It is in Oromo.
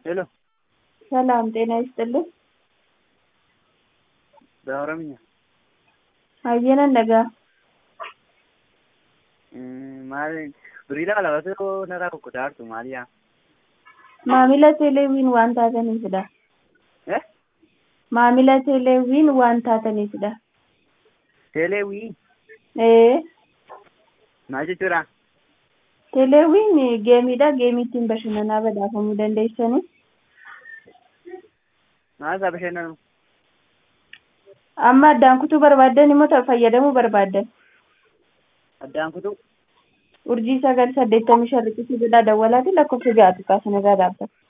ሄሎ ሰላም ጤና ይስጥልኝ። በኦሮምኛ Hayyana nagaa. maal biriidha qalabatu narraa kukkutartu maaliyaa Maamila Teeleewwiin waan taataniifidha. eh Maamila Teeleewwiin waan taataniifidha. teeleewii Ee, maal jechuudha Teeleewwiin geemiidha. Geemii ittiin bashannanaa badhaafamuu dandeessanii. maal isaa bashannanu Amma addaan kutuu barbaaddan immoo ta- fayyadamuu barbaaddan. addaan kutuu Urjii sagal saddeettamii shan riqicha jedhaa dawwalaati lakkoofsa ja'atu kaasan irraa dhaabbata.